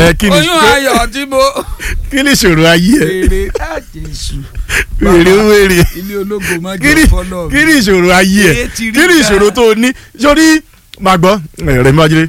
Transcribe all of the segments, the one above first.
ẹ kí ni oyún ayọ̀ tí mo kí ni ìṣòro ayé ẹ èrè láti èṣù wèrè wèrè ilé ológo má kí ni jẹ́ fọlọ́ kí ni ìṣòro ayé ẹ Èé ti rí kí ni ga. ìṣòro tó o ní sórí màá gbọ́ ẹ, Rẹ̀mí Májídé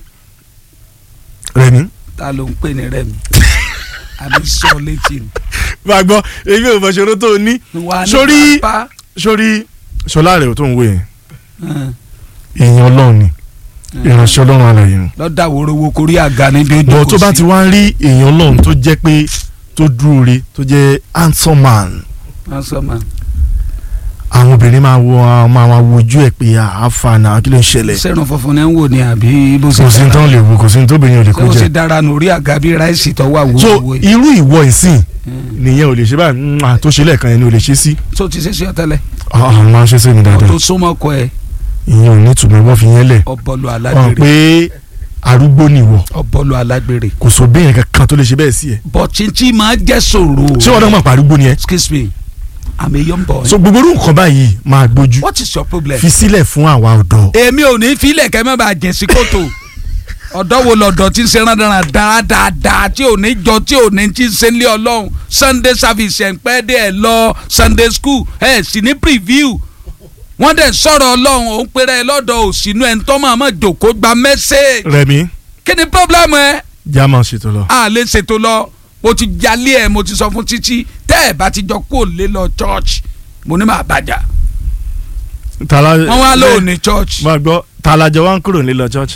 Rẹ̀mí ta ló ń pè ní rẹmi àbí sọ létí ni. màá gbọ́ èmi ò mọ̀ ìṣòro tó o ní wà ní Sórí- pápá. sórí Ṣọlá rẹ̀ tó ń wé yẹn Hàn, èèyàn Ọlọ́run ni hàn. ìránṣẹ́ Ọlọ́run alààyè ni lọ́dà worowo korí àga níbi ojú bọ̀ kò tó bá sí. ti wá ń rí èèyàn Ọlọ́run tó jẹ́ pé tó dúró re tó jẹ́ handsome man Wọ́n sọ ma àwọn obìnrin máa wo àwọn máa wojú ẹ̀ pé àáfà náà kí ló ń ṣẹlẹ̀ sẹ́run funfun ní ń wò ní àbí bó ṣe kò sí ní tán lè wo kò sí ní tóbìnrin ò lè ṣé kó ó ṣe jẹ. dára nù orí àga bí ráìsì tó wà so wúwo yìí. irú ìwọ ìsìn Hmm. nìyẹn ò lè ṣe báyìí mwah, tó ṣe lẹ́ẹ̀kan yẹn ni ò lè ṣe sí. tó ti ṣe sí ọtẹlẹ àwọn máa ń ṣe sí mi dáadáa tó súnmọ́ kọ ẹ ìyẹn ò ní ìtumọ̀ wọ́n fi yẹn lẹ̀ ọbọlù ọ̀n alágbèrè pé arúgbó nìwọ ọbọlù alágbèrè kò sọ bẹ́ẹ̀ kankan tó lè ṣe bẹ́ẹ̀ sí ẹ. bọ̀ chinchin máa jẹ́ sòrò. ṣé wọn náà mọ̀ pé arúgbó ni ẹ. excuse me i'm a young boy. so gbogbo orú nǹkan báyìí máa gbójú what is your problem. fi sílẹ̀ fún àwa ọ̀dọ́. èmi ò ní filẹ̀ kẹ́ mẹ́ bá jẹ̀ sí kòtò ọ̀dọ́ wo lọ́dọ̀ tí ń ṣe rádaràdà dáadáa tí ò ní jọ tí ò ní tí ń ṣe lé ọlọ́run sunday service ẹ̀ ń pẹ́ dé ẹ̀ lọ sunday school ẹ̀ sì ní preview wọ́n dẹ̀ sọ̀rọ̀ ọlọ́run òun péré ẹ lọ́dọ̀ òsínú ẹ̀ ń tọ́ máa mọ̀ jòkó gba message Rẹ̀mí kí ni problem ẹ já máa ṣètò lọ. a lè ṣètò lọ mo ti jalè ẹ mo ti sọ fún títí tẹ́ ẹ bá ti jọ kó lé lọ church mo ní máa bàjá tala wọ́n wá lóò ní church máa gbọ́ talajọ wa ń kúrò nílọ church.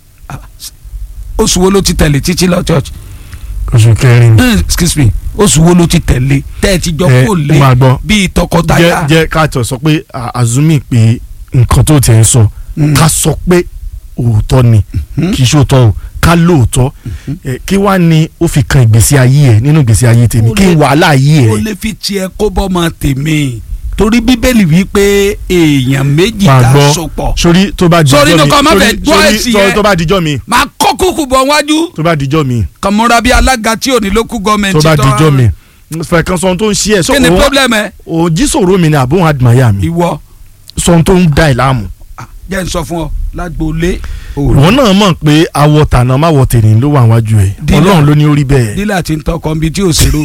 oṣù wo ló ti tẹ̀lé títí lọ church oṣù kẹrin. Hmm, excuse me oṣù wo ló ti tẹ̀lé tẹ́ ẹ ti jọ ẹ kó lé máa gbọ́ bíi jẹ́ tọkọtaya. jẹ́ ká tọ̀ sọ pé à- azumi pé nǹkan tó tiẹ̀ ń sọ Mm. ká sọ pé òótọ́ ni Mhm. kì í ṣe òótọ́ o ká lóòótọ́ ẹ, kí wá ni ó fi kan ìgbésí ayé ẹ nínú ìgbésí ayé tèmi Ó kí lè- wàhálà ayé ó ẹ lè fi tiẹ̀ kó bọ́mọ tèmi torí bíbélì wí pé èèyàn méjì máa ká gbọ́ sopọ̀ sórí tó bá dijọ́ Sórí mi inú kan má sórí- fẹ́ gbọ́ sórí- ẹ̀sìn sórí yẹn. tó bá dijọ́ mi máa kó kúkú bọ̀ wájú tó bá dijọ́ mi kàmúra bíi alága tí ò ní lókù gọ́ọ̀mẹ̀ntì tó bá dijọ́ mi fẹ́ kan sọ ohun tó ń ṣe ẹ̀ kí ni problem ẹ òjì sòro mi ni àbóhùn àdìmáyà mi ìwọ sọ ohun tó ń da ẹ̀ láàmú ah, jẹ́ n sọ fún ọ lágbóolé ìwọ náà mọ̀ pé awọ tànà má wọ tèrè ló wà wájú ẹ̀ Dílà. ọlọ́run ló ní orí bẹ́ẹ̀ dílà tí ń tọkọ nbí tí ò ṣèrò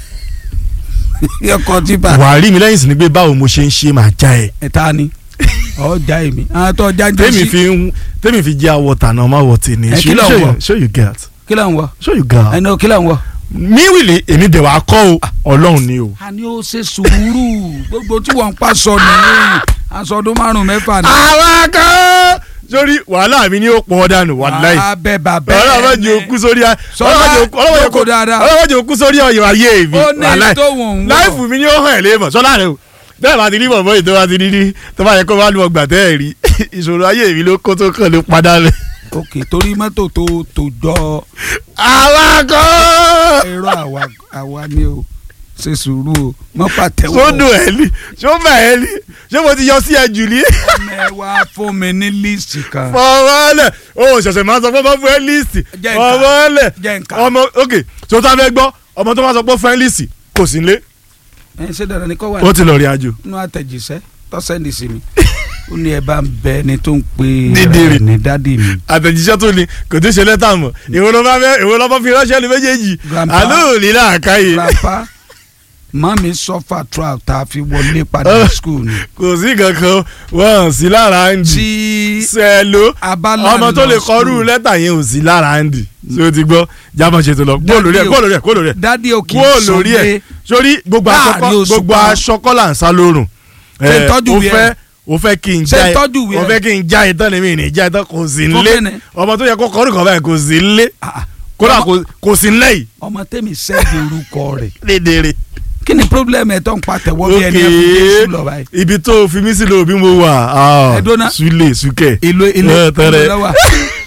yọkọ tí bá wàá rí mi lẹ́yìn sí ni pé báwo mo ṣe ń ṣe máa já ẹ ẹ̀ta ni ọjà èmi àwọn tó ọjà ń jẹ́ tèmi sí fi ń tèmi fi jẹ́ awọ tànà má wọ tèrè Ẹ, kí ló ń wọ̀? show you get kí ló ń wọ show you get ẹni kí ló ń wọ. mi wìlì èmi dẹ̀ wá kọ́ o ọlọ́run ni o. a ní ó ṣe sùúrù gbogbo tí wọ́n ń pa sọ nìyí aṣọ ọdún márùn mẹ́fà ni. àwa kan sórí wàhálà mi ni ó pọ̀ dànù wàláì abẹ bàbẹ ọlọ́wọ́ jẹ́ òkú sórí a- Sọlá, ọlọ́wọ́ jẹ́ òkú- ọlọ́wọ́ jẹ́ jókòó òkú- dáadáa. ọlọ́wọ́ jẹ́ òkú sórí ọyọ ayé mi ó ní wàláì tó wọ̀n ń wọ̀. láìfù mi ni ó hàn ẹ́ léèmọ̀ sọ́lá rẹ o bẹ́ẹ̀ bá ti rí bọ̀bọ̀ yìí tó bá ti rí rí tó bá yẹ kó bá lu ọgbà tẹ́ ẹ̀ rí ìṣòro ayé mi ló kó tó kàn ló padà rẹ̀. ok torí mọ́tò tó tó jọ àwa kan ẹ̀rọ àwa àwa ni o ṣe sùúrù o mọ́ pàtẹ́wọ́ sódò ẹ̀ ní sọ́mà ẹ̀ ní ṣé mo ti yọ sí ẹ jù ní. ọmọ ẹ wá fún mi ní líìsì kan fọwọ́lẹ̀ o ṣẹ̀ṣẹ̀ máa sọ pé ọmọ fún ẹ líìsì Jẹ́ nǹkan. fọwọ́lẹ̀ Jẹ́ nǹkan. ọmọ ok tó tá fẹ́ gbọ́ ọmọ tó máa sọ pé fún ẹ líìsì kò sí nílé ẹ ṣe dandan ni kọ́ wà ó ti lọ rí àjò. nínú àtẹ̀jíṣẹ́ tọ́sẹ̀ndì sí mi ó ní ẹ bá ń bẹ ẹni tó ń pe Dídìrì. ẹ ní dádì mi àtẹ̀jíṣẹ́ tó ní kò tó ṣe lẹ́tà mọ̀ ìwọ ló bá fẹ́ ìwọ ló bá fi ránṣẹ́ ní méjèèjì Grandpa. àlọ́ òní làákàyè grandpa mami suffer throughout tá a fi wọlé padà Oh. school ni kò sí kankan wọ́n sí lára ń dì tí sẹ́ẹ̀ló abala ọmọ tó lọ lè kọrú school. lẹ́tà yẹn ò sí lára ń dì tí o ti gbọ́ jábọ̀ ṣètò lọ kúrò lórí ẹ̀ kúrò lórí ẹ̀ kúrò lórí ẹ̀ dádì ò kì í kúrò sọ lórí ẹ̀ pé sórí gbogbo Láàrin aṣọ oṣù gbogbo kan. aṣọ kọ́là ń sá lórùn Ṣé ẹ̀, tọ́jú o wí ẹ̀? fẹ́ o fẹ́ kí n Ṣé já ẹ tọ́jú wí o ẹ̀? fẹ́ kí n já ẹ tán ni mi ní já ẹ tán kò sí Fún nílé kíni? ọmọ tó yẹ kó kọrú kan báyìí kò sí nílé ah, ah, kódà Ọmọ- kò- kò sí nílé yìí ọmọ tẹ́mi sẹ́ẹ̀dì orúkọ rẹ̀ lédèrè. kí ni problem ẹ̀ tó ń patẹ̀wọ́ bí ẹni ẹ̀ fún Jésù lọ báyìí ibi tó fi mí sílẹ̀ òbí mo wà ah, Ẹ dúró ná. sule sukẹ ìlú ilé Ẹ, tẹ́rẹ̀. ìlú lọ́wọ́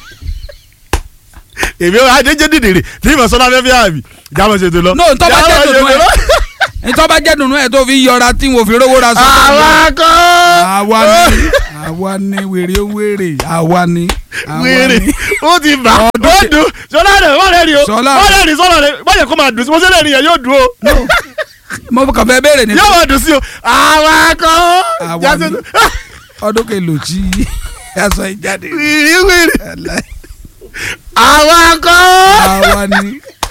èmi ò adéjé dìdìrì tí mo sọ lábẹ́ fi àbí jábọ̀ ṣètò lọ. no ntọ́ bá jẹ́ Jábọ̀ dùnú ṣètò lọ. ẹ̀ ntọ́ bá jẹ́ dùnú ẹ̀ tó fi yọra tí mo fi rówó ra sọ́kọ̀ àwa kọ́. àwa ni àwa ni wèrè wèrè àwa ni àwa wèrè ni. ó ti bà ó Ọdún- dùn sọlá rẹ wọ́n rẹ̀ rí o Ṣọlá. wọ́n rẹ̀ rí sọ́lá rẹ̀ báyẹ̀ kó máa dùn sí mo sẹ́lẹ̀ nìyẹn yóò dùn o No. mo kàn fẹ́ béèrè ní yóò máa dùn sí o àwa kọ́. Àwa Jáde- ni. ọdún kelo tí aṣọ ìjáde wìrì wìrì Ẹlẹ́. àwa kọ́. àwa ni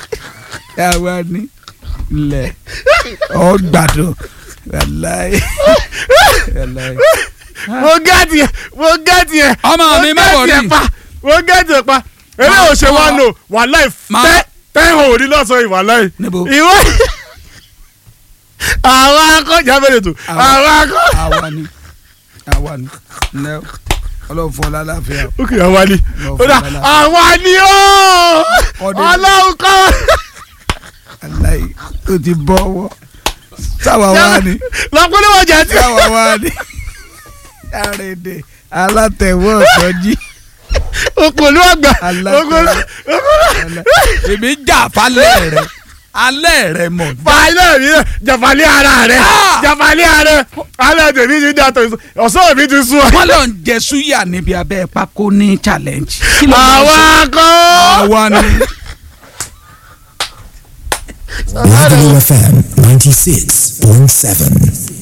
àwa ni ilẹ̀ ọ gbàdùn wàláyé wàláyé. mo gẹ́ẹ̀tì ẹ̀ mo gẹ́ẹ̀tì ẹ̀ Ọmọ mi má mo wọrí. gẹ́ẹ̀tì ẹ̀ pa mo gẹ́ẹ̀tì ẹ̀ pa eré Máa òṣè wa kọ́. nù wàláì Máa- tẹ́ tẹ́hàn òní lọ́sàn-án ìwàláì. Níbo? ìwọ àwọn akọ́jà bẹ̀rẹ̀ tó Àwọn- àwọn akọ́. àwa ni àwa ni ǹlẹ́ o. ọlọ́run fún ọ lálàáfíà o. ókè àwa ni Lọ ó dà fún ọlá. àwa ni ó Ọdẹ- ọlọ́run kọ́. aláì o ti bọ́ ọwọ́ sáwa wá ni lọ́kùnrin wọn jẹ́ tí. sáwa wá ni àrèdè alátẹ̀wọ́ ọ̀sọ́jí òkòlù ọgbà Alákẹ́. òkòlù òkòlù. èmi jà falẹ̀ rẹ alẹ́ rẹ mọ̀ fàálẹ̀ mi rẹ̀ jàfàlẹ́ ara rẹ̀ Ah! jàfàlẹ́ ara rẹ̀ alẹ́ tèmi ti dàtọ̀ ọ̀sán mi ti sún ọ. wọ́n lọ ń jẹ súyà níbi abẹ́ pákó ní challenge. kí ló máa ń àwa ṣe? kọ́. àwa ni. Lagelu FM 96.7.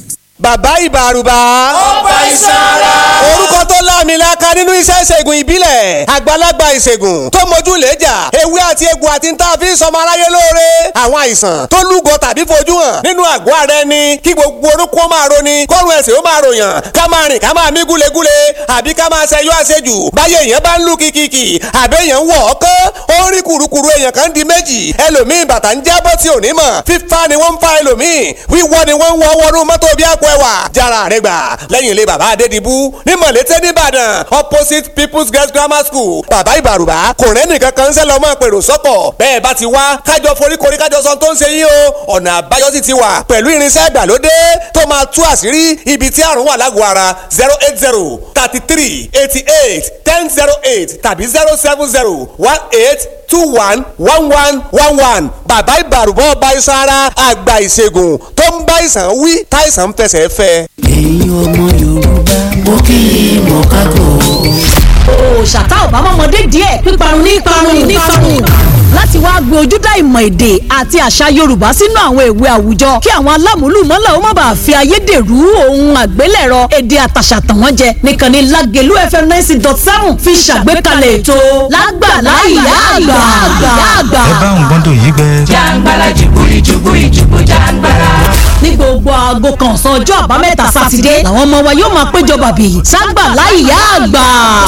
bàbá ìbàrùbà. ọba ìsara. orúkọ tó láàmìlaka nínú iṣẹ́ ìṣègùn ìbílẹ̀ àgbàlagbà ìṣègùn tó mójú lẹ́jà ewé àti egbò àti níta fi ń sọmọ aráyé lóore àwọn àìsàn tó lúgọ tàbí fojú hàn nínú àgọ́ ara ẹni kí gbogbo orúkọ máa roni kọ́run ẹ̀sìn ó máa ròyàn ká máa rìn ká máa mí gúlegúle àbí ká máa ṣẹyọ àṣejù báyé èèyàn bá ń lù kìkìkì àbí èèyàn ń wọ̀ ọ́kán ó ń rí kùrukùru èèyàn kan di méjì ẹlòmíì bàtà ń jábọ́ tí ò ní mọ̀ fífa ni wọ́n ń fa ẹlòmíì wíwọ́ ni wọ́n ń wọ́ wọnú mọ́tò bí àpò ẹwà jára rẹ gbà lẹ́yìn ilé bàbá adédìbú ní mọ̀lété nìbàdàn opposite people's girls grammar school bàbá ìbàrùbá kò rẹ́ nìkan kan ń sẹ́ lọ́mọ pèrò sọ́kọ̀ bẹ́ẹ̀ bá ti wá kájọ foríkorí kájọ sọ tó ń ṣe yín o ọ̀nà àbáyọ sì ti wà pẹ̀lú irinṣẹ́ ìgbàlódé tó máa tú àṣírí ibi tí àrùn wà lágọ̀ọ́ ara zero eight zero thirty three eighty eight ten zero eight tàbí zero seven zero one eight two one one one one one bàbá ìbàrùbọ̀ ọba iṣan ara àgbà ìṣègùn tó ń bá ìsàn wí táìsàn ń fẹsẹ̀ fẹ́. ẹ̀yin ọmọ yorùbá mo kí i mọ̀ kákò. òòṣà tá ò bá mọ́mọdé díẹ̀ píparun ní parun ní parun láti wá gbé ojúdá ìmọ̀ èdè àti àṣà yorùbá sínú àwọn ìwé àwùjọ kí àwọn alámúlùmọ́là ó má bàa fi ayédèrú ohun àgbélẹ̀rọ èdè àtàṣà tàn wọ́n jẹ nìkan ní lágẹ̀lú fm ninety dot seven fi ṣàgbékalẹ̀ ètò lágbàlá ìyá àgbà àgbà ẹ bá ń gbọ́ndọ̀ yìí gbẹ. jàǹgbàlà jùbúrí jùbúrí jùbú jàǹgbàlà. ní gbogbo aago kan ọ̀sán ọjọ́ àbámẹ́ta sátidé làwọn ọmọ wa yóò máa péjọ bàbí ságbàlá ìyá àgbà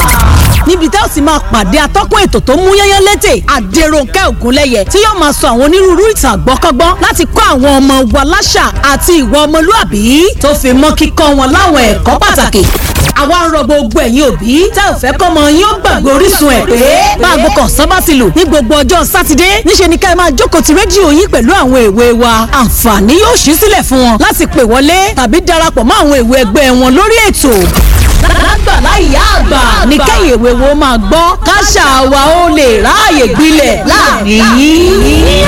níbi tẹ́ ò sì máa pàdé atọ́kùn ètò tó mú yányán létè àdèròǹkẹ́ ògúnlẹ́yẹ tí yóò máa sọ àwọn onírúurú ìtàn àgbọ́kọ́gbọ́n láti kọ́ àwọn ọmọ wa láṣà àti ìwà ọmọlúàbí tó fi mọ́ kíkọ́ wọn láwọn ẹ̀kọ́ pàtàkì àwa ń rọ gbogbo ẹ̀yin òbí tẹ́ ò fẹ́ kọ́mọ yín ó gbàgbé orísun ẹ̀ pé báago kan sábà ti lù ní gbogbo ọjọ́ sátidé níṣe ni ká ẹ máa jókòó ti rédíò yín pẹ̀lú àwọn èwe wa àǹfààní yóò ṣí sílẹ̀ fún wọn láti pè wọlé tàbí darapọ̀ mọ́ àwọn èwe ẹgbẹ́ wọn lórí ètò lágbàlá ìyá àgbà ní kẹ́yìn èwe wo máa gbọ́ káṣà wa ó lè ráàyè gbilẹ̀ láàrin yìí.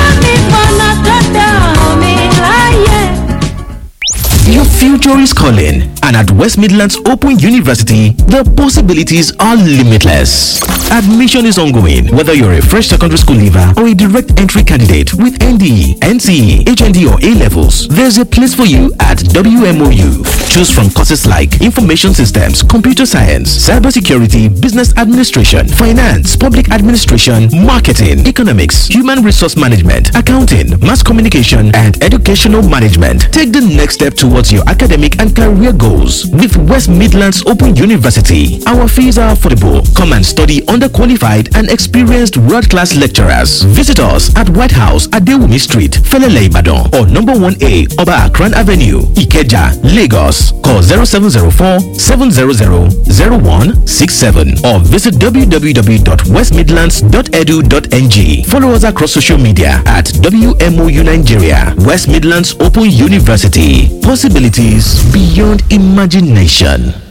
Your future is calling, and at West Midlands Open University, the possibilities are limitless. Admission is ongoing, whether you're a fresh secondary school leaver or a direct entry candidate with NDE, NCE, HND, or A levels. There's a place for you at WMOU. Choose from courses like Information Systems, Computer Science, Cybersecurity, Business Administration, Finance, Public Administration, Marketing, Economics, Human Resource Management, Accounting, Mass Communication, and Educational Management. Take the next step towards your academic and career goals with West Midlands Open University. Our fees are affordable. Come and study under qualified and experienced world class lecturers. Visit us at White House at Dewumi Street, Felele Ibadan, or number 1A Oba Akran Avenue, Ikeja, Lagos. Call 0704 700 0167 or visit www.westmidlands.edu.ng. Follow us across social media at WMOU Nigeria, West Midlands Open University. Possibilities beyond imagination.